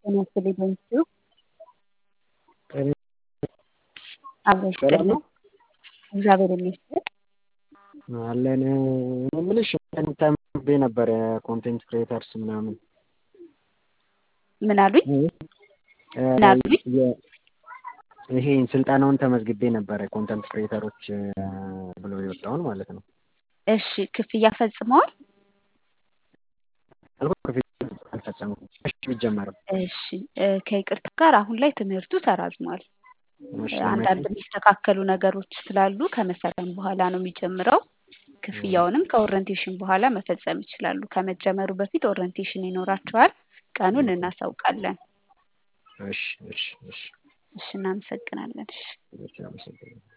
ጤና ይስጥልኝ በምስሉ ጤና አብሮ ሰላም ይስጥልን ነው እግዚአብሔር ይመስገን አለን ምልሽ ተምቤ ነበር ኮንቴንት ክሬተርስ ምናምን ምን አሉኝ ምን አሉኝ ይሄ ስልጠናውን ተመዝግቤ ነበረ ኮንተንት ክሬተሮች ብሎ የወጣውን ማለት ነው እሺ ክፍያ ፈጽመዋል አልፈጸምኩም እሺ ቢጀመርም እሺ ከይቅርታ ጋር አሁን ላይ ትምህርቱ ተራዝሟል እሺ አንዳንድ የሚስተካከሉ ነገሮች ስላሉ ከመስከረም በኋላ ነው የሚጀምረው ክፍያውንም ከኦሪንቴሽን በኋላ መፈጸም ይችላሉ ከመጀመሩ በፊት ኦሪንቴሽን ይኖራቸዋል ቀኑን እናሳውቃለን እሺ እሺ እሺ እሺ እናመሰግናለን እሺ እሺ አመሰግናለሁ